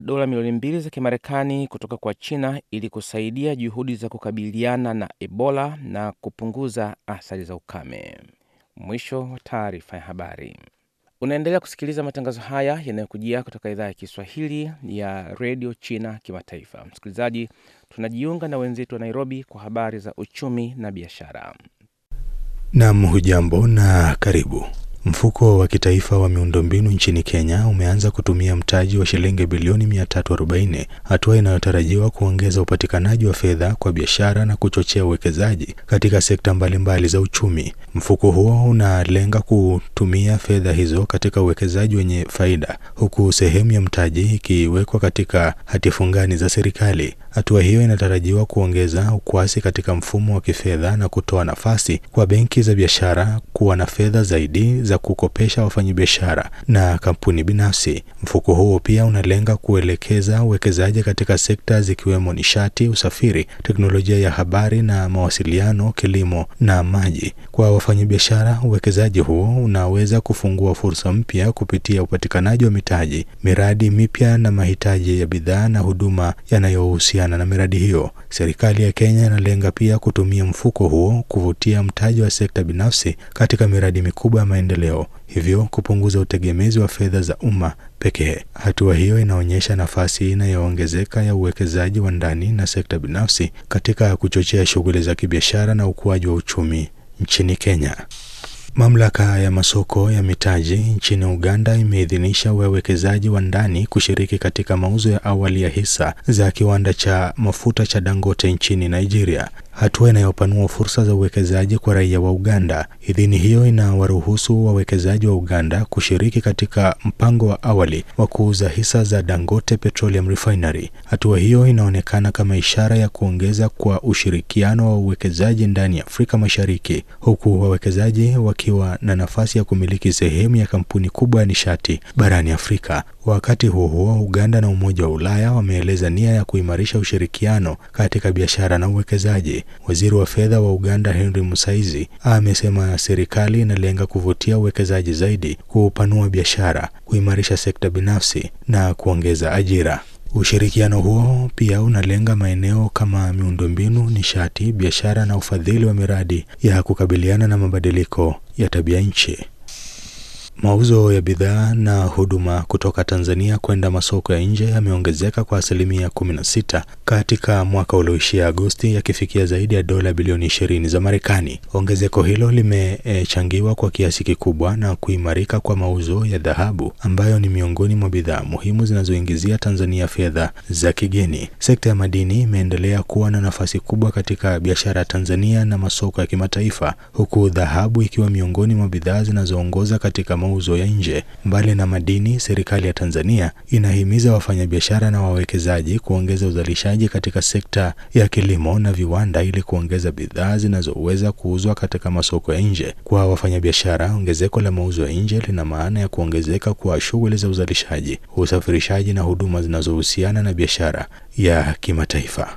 dola milioni mbili za Kimarekani kutoka kwa China ili kusaidia juhudi za kukabiliana na Ebola na kupunguza athari za ukame. Mwisho wa taarifa ya habari. Unaendelea kusikiliza matangazo haya yanayokujia kutoka idhaa ya Kiswahili ya redio China Kimataifa. Msikilizaji, tunajiunga na wenzetu wa Nairobi kwa habari za uchumi na biashara. Nam, hujambo na karibu. Mfuko wa kitaifa wa miundombinu nchini Kenya umeanza kutumia mtaji wa shilingi bilioni 340, hatua inayotarajiwa kuongeza upatikanaji wa fedha kwa biashara na kuchochea uwekezaji katika sekta mbalimbali za uchumi. Mfuko huo unalenga kutumia fedha hizo katika uwekezaji wenye faida, huku sehemu ya mtaji ikiwekwa katika hati fungani za serikali. Hatua hiyo inatarajiwa kuongeza ukwasi katika mfumo wa kifedha na kutoa nafasi kwa benki za biashara kuwa na fedha zaidi za kukopesha wafanyabiashara na kampuni binafsi. Mfuko huo pia unalenga kuelekeza uwekezaji katika sekta zikiwemo nishati, usafiri, teknolojia ya habari na mawasiliano, kilimo na maji. Kwa wafanyabiashara, uwekezaji huo unaweza kufungua fursa mpya kupitia upatikanaji wa mitaji, miradi mipya na mahitaji ya bidhaa na huduma yanayohusiana na miradi hiyo. Serikali ya Kenya inalenga pia kutumia mfuko huo kuvutia mtaji wa sekta binafsi katika miradi mikubwa ya maendeleo, hivyo kupunguza utegemezi wa fedha za umma pekee. Hatua hiyo inaonyesha nafasi inayoongezeka ya uwekezaji wa ndani na sekta binafsi katika kuchochea shughuli za kibiashara na ukuaji wa uchumi nchini Kenya. Mamlaka ya masoko ya mitaji nchini Uganda imeidhinisha wawekezaji wa ndani kushiriki katika mauzo ya awali ya hisa za kiwanda cha mafuta cha Dangote nchini Nigeria, hatua inayopanua fursa za uwekezaji kwa raia wa Uganda. Idhini hiyo inawaruhusu wawekezaji wa Uganda kushiriki katika mpango wa awali wa kuuza hisa za Dangote Petroleum Refinery. Hatua hiyo inaonekana kama ishara ya kuongeza kwa ushirikiano wa uwekezaji ndani ya Afrika Mashariki, huku wawekezaji wakiwa na nafasi ya kumiliki sehemu ya kampuni kubwa ya nishati barani Afrika. Wakati huo huo, Uganda na Umoja wa Ulaya wameeleza nia ya kuimarisha ushirikiano katika biashara na uwekezaji. Waziri wa fedha wa Uganda Henry Musaizi amesema serikali inalenga kuvutia uwekezaji zaidi, kupanua biashara, kuimarisha sekta binafsi na kuongeza ajira. Ushirikiano huo pia unalenga maeneo kama miundombinu, nishati, biashara na ufadhili wa miradi ya kukabiliana na mabadiliko ya tabia nchi. Mauzo ya bidhaa na huduma kutoka Tanzania kwenda masoko ya nje yameongezeka kwa asilimia 16 katika mwaka ulioishia Agosti, yakifikia zaidi ya dola bilioni 20 za Marekani. Ongezeko hilo limechangiwa kwa kiasi kikubwa na kuimarika kwa mauzo ya dhahabu ambayo ni miongoni mwa bidhaa muhimu zinazoingizia Tanzania fedha za kigeni. Sekta ya madini imeendelea kuwa na nafasi kubwa katika biashara ya Tanzania na masoko ya kimataifa, huku dhahabu ikiwa miongoni mwa bidhaa zinazoongoza katika mauzo ya nje. Mbali na madini, serikali ya Tanzania inahimiza wafanyabiashara na wawekezaji kuongeza uzalishaji katika sekta ya kilimo na viwanda ili kuongeza bidhaa zinazoweza kuuzwa katika masoko ya nje. Kwa wafanyabiashara, ongezeko la mauzo ya nje lina maana ya kuongezeka kwa shughuli za uzalishaji, usafirishaji na huduma zinazohusiana na biashara ya kimataifa.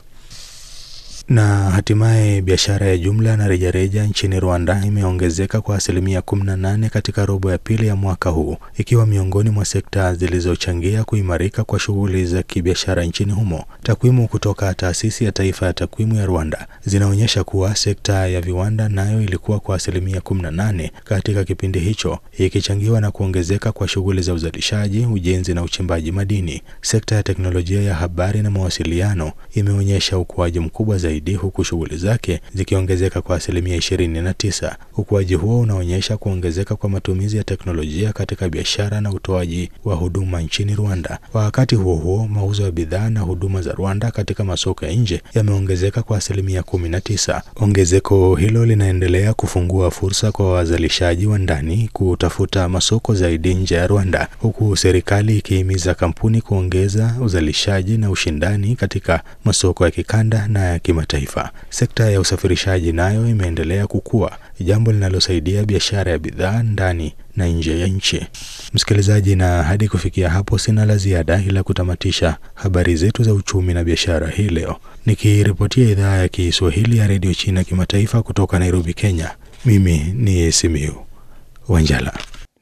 Na hatimaye biashara ya jumla na rejareja nchini Rwanda imeongezeka kwa asilimia 18 katika robo ya pili ya mwaka huu, ikiwa miongoni mwa sekta zilizochangia kuimarika kwa shughuli za kibiashara nchini humo. Takwimu kutoka Taasisi ya Taifa ya Takwimu ya Rwanda zinaonyesha kuwa sekta ya viwanda nayo ilikuwa kwa asilimia 18 katika kipindi hicho, ikichangiwa na kuongezeka kwa shughuli za uzalishaji, ujenzi na uchimbaji madini. Sekta ya teknolojia ya habari na mawasiliano imeonyesha ukuaji mkubwa zaidi huku shughuli zake zikiongezeka kwa asilimia ishirini na tisa. Ukuaji huo unaonyesha kuongezeka kwa matumizi ya teknolojia katika biashara na utoaji wa huduma nchini Rwanda. Wakati huo huo, mauzo ya bidhaa na huduma za Rwanda katika masoko ya nje yameongezeka kwa asilimia kumi na tisa. Ongezeko hilo linaendelea kufungua fursa kwa wazalishaji wa ndani kutafuta masoko zaidi nje ya Rwanda, huku serikali ikihimiza kampuni kuongeza uzalishaji na ushindani katika masoko ya kikanda na ya kimataifa. Sekta ya usafirishaji nayo imeendelea kukua, jambo linalosaidia biashara ya bidhaa ndani na nje ya nchi. Msikilizaji, na hadi kufikia hapo sina la ziada, ila kutamatisha habari zetu za uchumi na biashara hii leo, nikiripotia idhaa ya Kiswahili ya redio China kimataifa kutoka Nairobi, Kenya. Mimi ni Simiu Wanjala.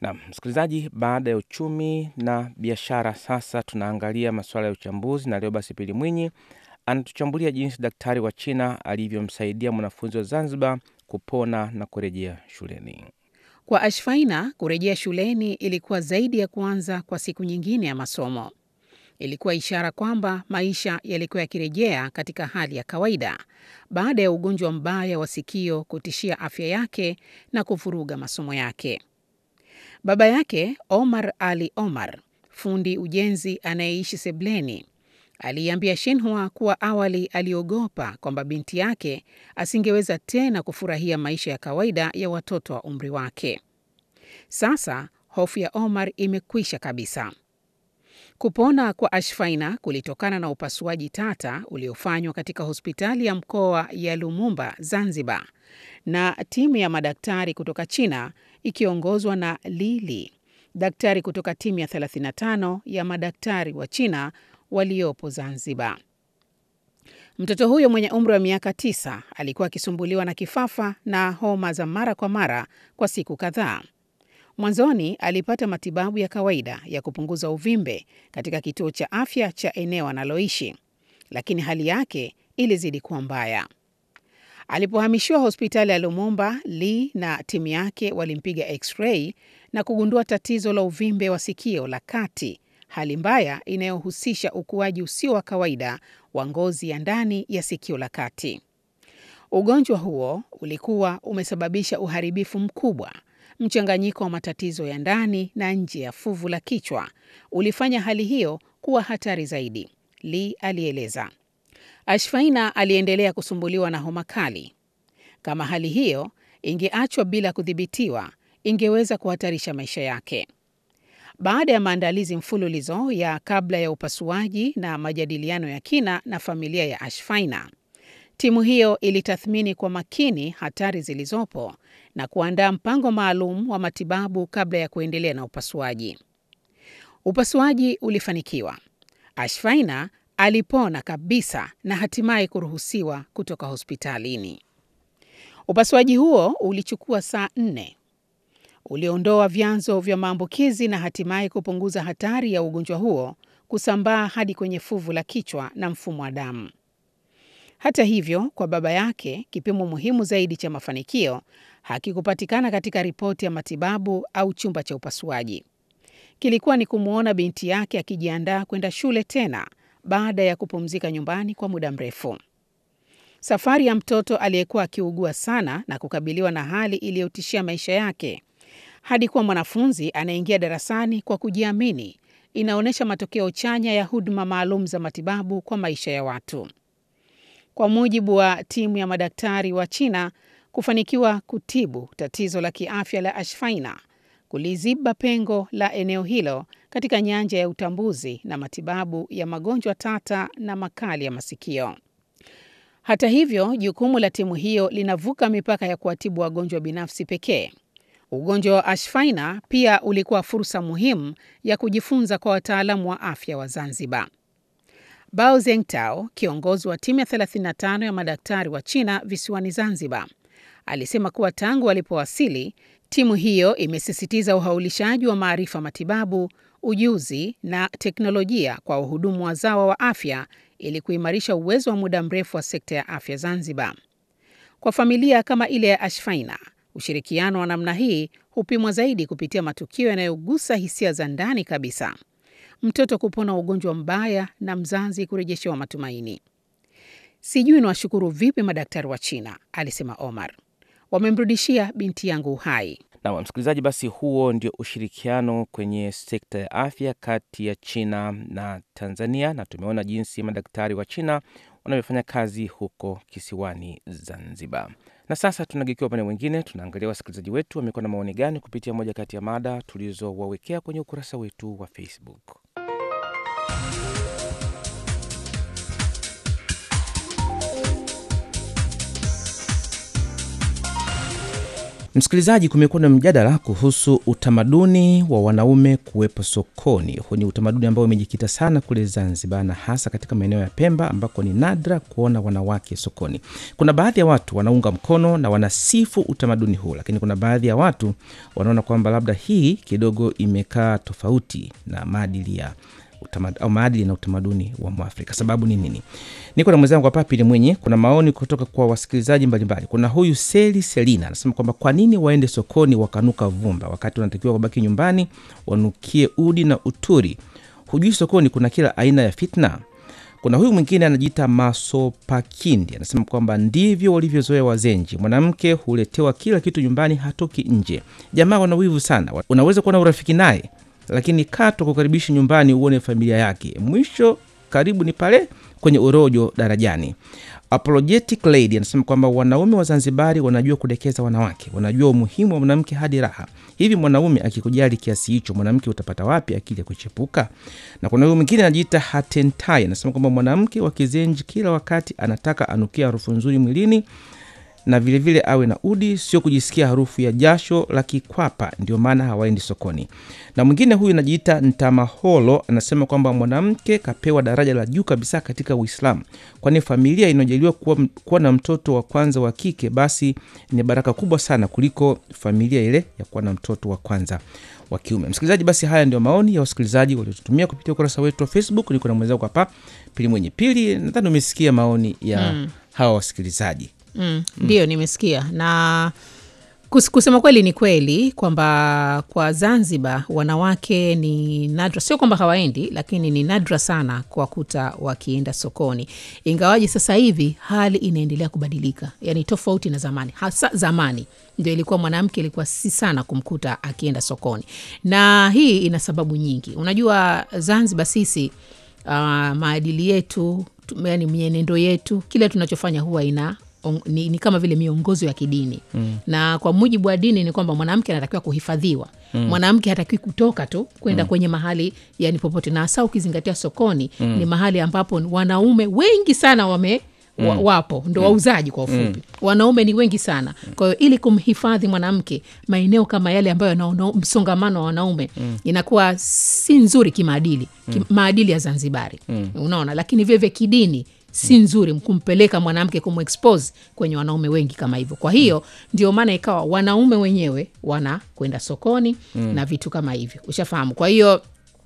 Naam, msikilizaji, baada ya uchumi na biashara, sasa tunaangalia masuala ya uchambuzi, na leo basi Pili Mwinyi anatuchambulia jinsi daktari wa China alivyomsaidia mwanafunzi wa Zanzibar kupona na kurejea shuleni. Kwa Ashfaina, kurejea shuleni ilikuwa zaidi ya kuanza kwa siku nyingine ya masomo. Ilikuwa ishara kwamba maisha yalikuwa yakirejea katika hali ya kawaida baada ya ugonjwa mbaya wa sikio kutishia afya yake na kuvuruga masomo yake. Baba yake Omar Ali Omar, fundi ujenzi anayeishi Sebleni, aliiambia Shinhua kuwa awali aliogopa kwamba binti yake asingeweza tena kufurahia maisha ya kawaida ya watoto wa umri wake. Sasa hofu ya Omar imekwisha kabisa. Kupona kwa Ashfaina kulitokana na upasuaji tata uliofanywa katika hospitali ya mkoa ya Lumumba, Zanzibar, na timu ya madaktari kutoka China ikiongozwa na Lili, daktari kutoka timu ya 35 ya madaktari wa China waliopo Zanzibar. Mtoto huyo mwenye umri wa miaka tisa alikuwa akisumbuliwa na kifafa na homa za mara kwa mara kwa siku kadhaa. Mwanzoni alipata matibabu ya kawaida ya kupunguza uvimbe katika kituo cha afya cha eneo analoishi, lakini hali yake ilizidi kuwa mbaya. Alipohamishiwa hospitali ya Lumumba, Lee na timu yake walimpiga x-ray na kugundua tatizo la uvimbe wa sikio la kati, hali mbaya inayohusisha ukuaji usio wa kawaida wa ngozi ya ndani ya sikio la kati. Ugonjwa huo ulikuwa umesababisha uharibifu mkubwa. Mchanganyiko wa matatizo ya ndani na nje ya fuvu la kichwa ulifanya hali hiyo kuwa hatari zaidi, Lee alieleza. Ashfaina aliendelea kusumbuliwa na homa kali. Kama hali hiyo ingeachwa bila kudhibitiwa, ingeweza kuhatarisha maisha yake. Baada ya maandalizi mfululizo ya kabla ya upasuaji na majadiliano ya kina na familia ya Ashfaina, timu hiyo ilitathmini kwa makini hatari zilizopo na kuandaa mpango maalum wa matibabu kabla ya kuendelea na upasuaji. Upasuaji ulifanikiwa. Ashfaina alipona kabisa na hatimaye kuruhusiwa kutoka hospitalini. Upasuaji huo ulichukua saa nne. Uliondoa vyanzo vya maambukizi na hatimaye kupunguza hatari ya ugonjwa huo kusambaa hadi kwenye fuvu la kichwa na mfumo wa damu. Hata hivyo, kwa baba yake, kipimo muhimu zaidi cha mafanikio hakikupatikana katika ripoti ya matibabu au chumba cha upasuaji. Kilikuwa ni kumwona binti yake akijiandaa kwenda shule tena baada ya kupumzika nyumbani kwa muda mrefu. Safari ya mtoto aliyekuwa akiugua sana na kukabiliwa na hali iliyotishia maisha yake hadi kuwa mwanafunzi anaingia darasani kwa kujiamini inaonyesha matokeo chanya ya huduma maalum za matibabu kwa maisha ya watu. Kwa mujibu wa timu ya madaktari wa China, kufanikiwa kutibu tatizo la kiafya la Ashfaina kuliziba pengo la eneo hilo katika nyanja ya utambuzi na matibabu ya magonjwa tata na makali ya masikio. Hata hivyo, jukumu la timu hiyo linavuka mipaka ya kuwatibu wagonjwa binafsi pekee. Ugonjwa wa Ashfaina pia ulikuwa fursa muhimu ya kujifunza kwa wataalamu wa afya wa Zanzibar. Bao Zengtao, kiongozi wa timu ya 35 ya madaktari wa China visiwani Zanzibar, alisema kuwa tangu walipowasili, timu hiyo imesisitiza uhaulishaji wa maarifa matibabu, ujuzi na teknolojia kwa wahudumu wazawa wa afya ili kuimarisha uwezo wa muda mrefu wa sekta ya afya Zanzibar. Kwa familia kama ile ya Ashfaina, ushirikiano wa namna hii hupimwa zaidi kupitia matukio yanayogusa hisia za ndani kabisa mtoto kupona ugonjwa mbaya na mzazi kurejeshewa matumaini. Sijui niwashukuru vipi madaktari wa China, alisema Omar. Wamemrudishia binti yangu uhai. Na msikilizaji, basi huo ndio ushirikiano kwenye sekta ya afya kati ya China na Tanzania, na tumeona jinsi madaktari wa China wanavyofanya kazi huko kisiwani Zanzibar. Na sasa tunageukia upande mwingine, tunaangalia wasikilizaji wetu wamekuwa na maoni gani kupitia moja kati ya mada tulizowawekea kwenye ukurasa wetu wa Facebook. Msikilizaji, kumekuwa na mjadala kuhusu utamaduni wa wanaume kuwepo sokoni. Huu ni utamaduni ambao umejikita sana kule Zanzibar na hasa katika maeneo ya Pemba ambako ni nadra kuona wanawake sokoni. Kuna baadhi ya watu wanaunga mkono na wanasifu utamaduni huu, lakini kuna baadhi ya watu wanaona kwamba labda hii kidogo imekaa tofauti na maadili ya utamad, au maadili na utamaduni wa Mwafrika. Sababu ni nini? Niko na mwenzangu hapa Pili Mwenye. Kuna maoni kutoka kwa wasikilizaji mbalimbali. Kuna huyu Seli Selina anasema kwamba kwa nini waende sokoni wakanuka vumba wakati wanatakiwa wabaki nyumbani wanukie udi na uturi? Hujui sokoni kuna kila aina ya fitna. Kuna huyu mwingine anajiita Masopakindi anasema kwamba ndivyo walivyozoea Wazenji, mwanamke huletewa kila kitu nyumbani, hatoki nje. Jamaa wana wivu sana, unaweza kuwa na urafiki naye lakini kato kukaribishi nyumbani uone familia yake. Mwisho karibu ni pale kwenye urojo darajani. Apologetic Lady anasema kwamba wanaume wa Zanzibari wanajua kudekeza wanawake, wanajua umuhimu wa mwanamke hadi raha. Hivi mwanaume akikujali kiasi hicho, mwanamke utapata wapi akili ya kuchepuka? Na kuna huyu mwingine anajiita Hatentai anasema kwamba mwanamke wa Kizenji kila wakati anataka anukia harufu nzuri mwilini na vilevile vile awe na udi, sio kujisikia harufu ya jasho la kikwapa, ndio maana hawaendi sokoni. Na mwingine huyu anajiita Ntamaholo anasema kwamba mwanamke kapewa daraja la juu kabisa katika Uislamu, kwani familia inayojaliwa kuwa, kuwa na mtoto wa kwanza wa kike basi ni baraka kubwa sana kuliko familia ile ya kuwa na mtoto wa kwanza wa kiume. Msikilizaji, basi haya ndio maoni ya wasikilizaji waliotutumia kupitia ukurasa wetu wa Facebook. Niko na mwenzangu hapa Pili Mwenye Pili, nadhani umesikia maoni ya mm. hawa wasikilizaji. Mm, ndiyo nimesikia na kus, kusema kweli ni kweli kwamba kwa Zanzibar wanawake ni nadra, sio kwamba hawaendi, lakini ni nadra sana kuwakuta wakienda sokoni, ingawaji sasa hivi hali inaendelea kubadilika, yani tofauti na zamani. Hasa zamani ndio ilikuwa mwanamke ilikuwa si sana kumkuta akienda sokoni, na hii ina sababu nyingi. Unajua Zanzibar sisi uh, maadili yetu, yani mienendo yetu, kile tunachofanya huwa ina On, ni, ni kama vile miongozo ya kidini mm. na kwa mujibu wa dini ni kwamba mwanamke anatakiwa kuhifadhiwa mm. mwanamke hatakiwi kutoka tu kwenda mm. kwenye mahali yani popote, na hasa ukizingatia sokoni mm. ni mahali ambapo wanaume wengi sana wame Mm. Wa, wapo ndo wauzaji kwa ufupi mm. wanaume ni wengi sana kwa hiyo ili kumhifadhi mwanamke maeneo kama yale ambayo yana msongamano wa wanaume mm. inakuwa si nzuri kimaadili mm. maadili ya Zanzibari mm. unaona lakini vile vile kidini si nzuri kumpeleka mwanamke kumexpose kwenye wanaume wengi kama hivyo. Kwa hiyo mm. ndio maana ikawa wanaume wenyewe wanakwenda sokoni mm. na vitu kama hivyo, ushafahamu. Kwa hiyo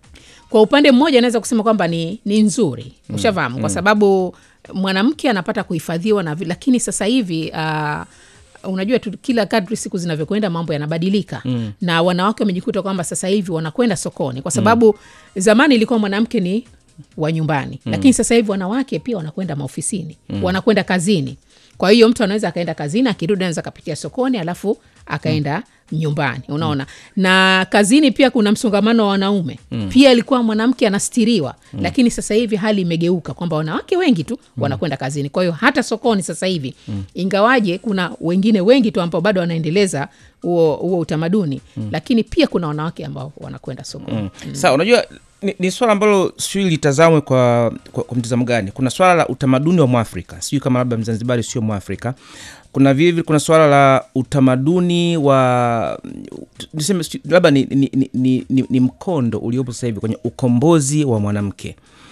kwa upande mmoja naweza kusema kwamba ni, ni nzuri, ushafahamu mm. kwa sababu mwanamke anapata kuhifadhiwa na, lakini sasa hivi uh, unajua tu, kila kadri siku zinavyokwenda mambo yanabadilika mm. na wanawake wamejikuta kwamba sasa hivi wanakwenda sokoni kwa sababu mm. zamani ilikuwa mwanamke ni wa nyumbani mm. lakini sasa hivi wanawake pia wanakwenda maofisini mm. wanakwenda kazini. Kwa hiyo mtu anaweza akaenda kazini, akirudi anaweza akapitia sokoni, alafu akaenda mm. nyumbani, unaona mm. na kazini pia kuna msongamano wa wanaume mm. pia ilikuwa mwanamke anastiriwa mm. lakini sasa hivi hali imegeuka kwamba wanawake wengi tu mm. wanakwenda kazini. Kwa hiyo hata sokoni sasa hivi mm. ingawaje kuna wengine wengi tu ambao bado wanaendeleza huo huo utamaduni mm. lakini pia kuna wanawake ambao wanakwenda sokoni mm. mm. Sawa, unajua ni, ni swala ambalo sijui litazamwe kwa, kwa, kwa mtazamo gani. Kuna swala la utamaduni wa Mwafrika, sijui kama labda Mzanzibari sio Mwafrika. Kuna vilevile kuna swala la utamaduni wa niseme labda ni, ni, ni, ni, ni, ni mkondo uliopo sasa hivi kwenye ukombozi wa mwanamke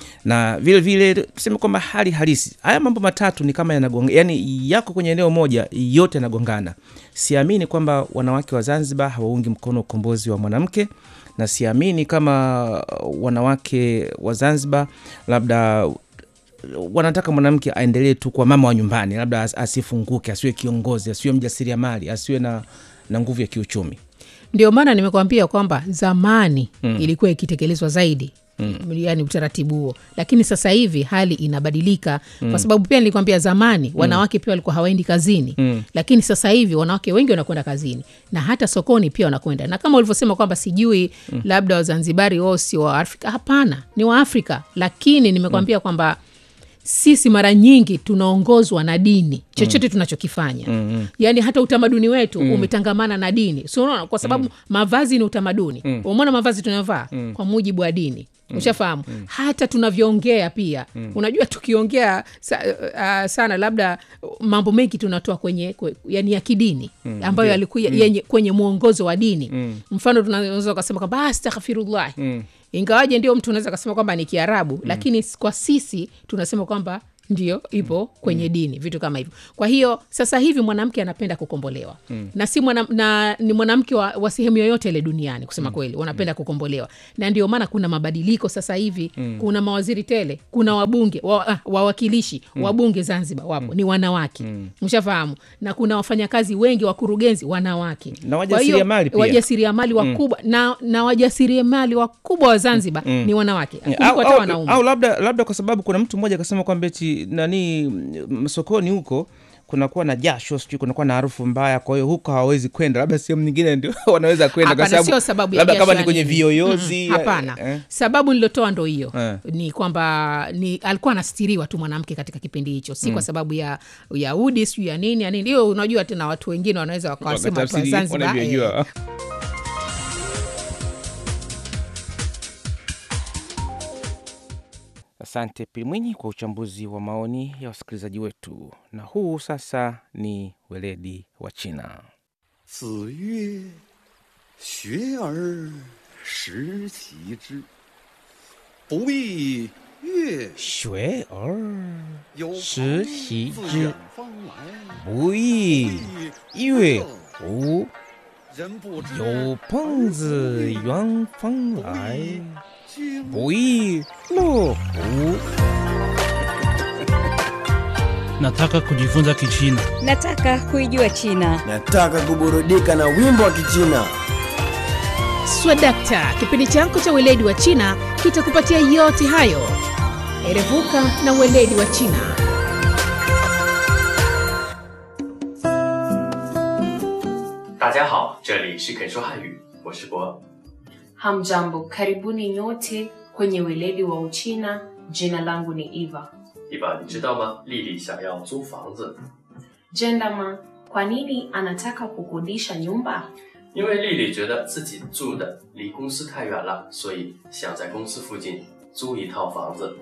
na vile vile tuseme kwamba hali halisi, haya mambo matatu ni kama yanagonga, yani yako kwenye eneo moja, yote yanagongana. Siamini kwamba wanawake wa Zanzibar hawaungi mkono ukombozi wa mwanamke na siamini kama wanawake wa Zanzibar labda wanataka mwanamke aendelee tu kwa mama wa nyumbani, labda asifunguke, asiwe kiongozi, asiwe mjasiriamali, asiwe na, na nguvu ya kiuchumi. Ndio maana nimekuambia kwamba zamani mm. ilikuwa ikitekelezwa zaidi Mm. Yani utaratibu huo, lakini sasa hivi hali inabadilika mm. kwa sababu pia nilikwambia zamani wanawake mm. pia walikuwa hawaendi kazini mm. lakini sasa hivi wanawake wengi wanakwenda kazini na hata sokoni pia wanakwenda, na kama ulivyosema kwamba sijui mm. labda Wazanzibari wao si wa Afrika. Hapana, ni wa Afrika, lakini nimekwambia mm. kwamba sisi mara nyingi tunaongozwa na dini chochote tunachokifanya Mm. yaani hata utamaduni wetu umetangamana na dini so unaona kwa sababu mavazi ni utamaduni umeona mavazi tunayovaa kwa mujibu wa dini ushafahamu hata tunavyoongea pia unajua tukiongea sa, uh, sana labda mambo mengi tunatoa kwenye kwe, yani ya kidini ambayo yalikuwa yenye kwenye mwongozo wa dini mfano tunaweza ukasema kwamba astaghfirullah ingawaje ndio mtu unaweza kasema kwamba ni kiarabu lakini s- kwa sisi tunasema kwamba ndio ipo kwenye dini vitu kama hivyo kwa hiyo sasa hivi mwanamke anapenda kukombolewa na si mwana, na ni mwanamke wa, wa sehemu yoyote ile duniani kusema kweli wanapenda kukombolewa na ndio maana kuna mabadiliko sasa hivi kuna mawaziri tele kuna wabunge wa, ah, wawakilishi wabunge zanzibar wapo ni wanawake mshafahamu na kuna wafanyakazi wengi wakurugenzi wanawake Na Kwa hiyo, wajasiriamali pia. wajasiriamali wakubwa na, na wajasiriamali wakubwa wa zanzibar ni wanawake kuliko au, hata au, wanaume au labda labda kwa sababu kuna mtu mmoja akasema kwamba eti nani mm, sokoni huko kunakuwa na jasho sijui kunakuwa na harufu mbaya kwa hiyo huko hawawezi kwenda labda sehemu nyingine ndio wanaweza kwenda kwa Hapana, sio sababu ya labda kama jasho ni kwenye yani. viyoyozi Mm, hapana eh, sababu nilotoa ndo hiyo Eh. ni kwamba ni alikuwa anastiriwa tu mwanamke katika kipindi hicho si kwa sababu ya ya udi sijui ya nini ya nini hiyo unajua tena watu wengine wanaweza wakawasema watu wa wakatafsiri zanzibar eh, wanavyojua. Asante Pilmwinyi kwa uchambuzi wa maoni ya wasikilizaji wetu, na huu sasa ni weledi wa China. 子曰：“学而时齐之，不亦乐学而有时朋习自之远方来， 不亦乐乎？ 人不知有朋自远方来， 君不亦乐乎？ Nataka kujifunza Kichina. Nataka kuijua China. Nataka kuburudika na wimbo wa Kichina. swadakta kipindi chako cha weledi wa china kitakupatia yote hayo erevuka na weledi wa china 大家好，这里是肯说汉语，我是博。 Hamjambo, karibuni nyote kwenye weledi wa Uchina. Jina langu ni Eva. 一把，你知道吗？丽丽想要租房子， Jendama, kwa nini anataka kukodisha nyumba? 因为丽丽觉得自己住的离公司太远了，所以想在公司附近租一套房子。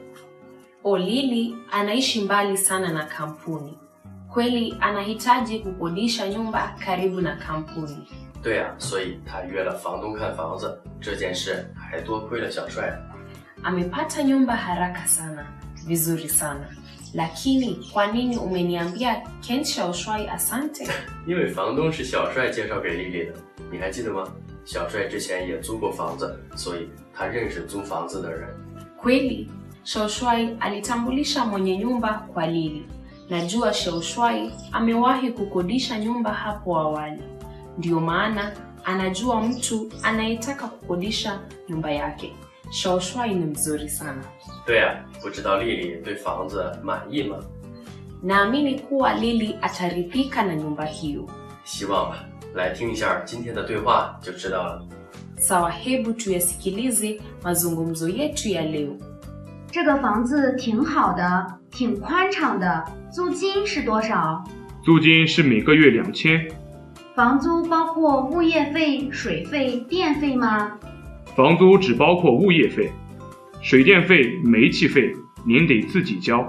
Olili anaishi mbali sana na kampuni. Kweli anahitaji kukodisha nyumba karibu na kampuni. 对啊，所以她约了房东看房子。这件事还多亏了小帅。 Amepata nyumba haraka sana, vizuri sana. Lakini kwa nini umeniambia Ken Shaoshwai asante? 因为房东是小帅介绍给丽丽的，你还记得吗？小帅之前也租过房子，所以他认识租房子的人。 Kweli, Shaushwai alitambulisha mwenye nyumba kwa Lili. Najua Shaushwai amewahi kukodisha nyumba hapo awali, ndiyo maana anajua mtu anayetaka kukodisha nyumba yake. Shaushwai ni mzuri sana. 对啊，不知道丽丽对房子满意吗？ Naamini kuwa Lili ataridhika na nyumba hiyo. 希望吧。来听一下今天的对话就知道了。 Sawa, hebu tuyasikilize mazungumzo yetu ya leo. 这个房子挺好的，挺宽敞的，租金是多少？ 租金是每个月两千， 房租包括物业费、水费、电费吗？ 房租只包括物业费，水电费、煤气费您得自己交。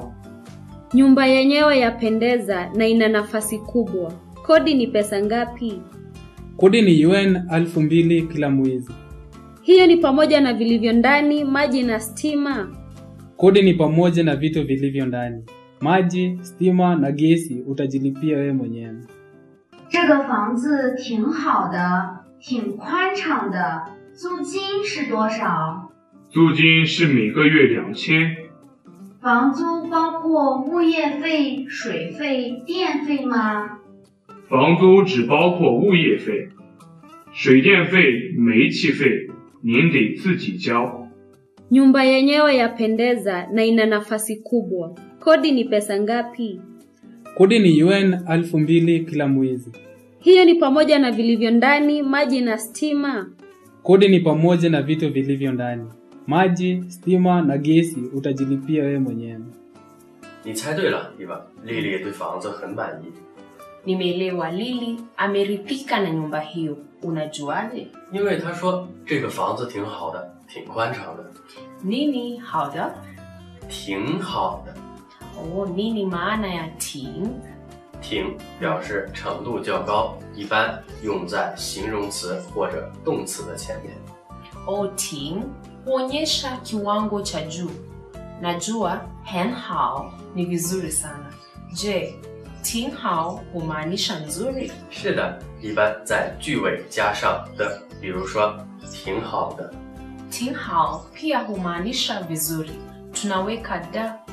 Nyumba yenyewe yapendeza na ina nafasi kubwa. Kodi ni pesa ngapi? Kodi ni yuan elfu mbili kila mwezi. Hiyo ni pamoja na vilivyo ndani, maji na stima. Kodi ni pamoja na vitu vilivyo ndani, maji, stima na gesi utajilipia wewe mwenyewe. 这个房子挺好的，挺宽敞的，租金是多少？ 租金是每个月两千， 房租包括物业费、水费、电费吗？ 房租只包括物业费，水电费、煤气费您得自己交。 Nyumba yenyewe yapendeza na ina nafasi kubwa. Kodi ni pesa ngapi? Kodi ni yuan elfu mbili kila mwezi. Hiyo ni pamoja na vilivyo ndani, maji na stima. Kodi ni pamoja na vitu vilivyo ndani, maji, stima na gesi utajilipia wewe mwenyewe. 你猜对了，伊娃，丽丽对房子很满意。 Nimeelewa Lili ameridhika na nyumba hiyo. Unajuaje? 因为她说这个房子挺好的，挺宽敞的， Nini hauda? 挺好的。 Oh, nini maana ya ting? 挺表示程度较高，一般用在形容词或者动词的前面。 Oh, ting huonyesha kiwango cha juu. Najua hen hao ni vizuri sana. Je, ting hao humaanisha nzuri? 是的，一般在句尾加上的，比如说挺好的。 Ting hao pia humaanisha vizuri. Tunaweka da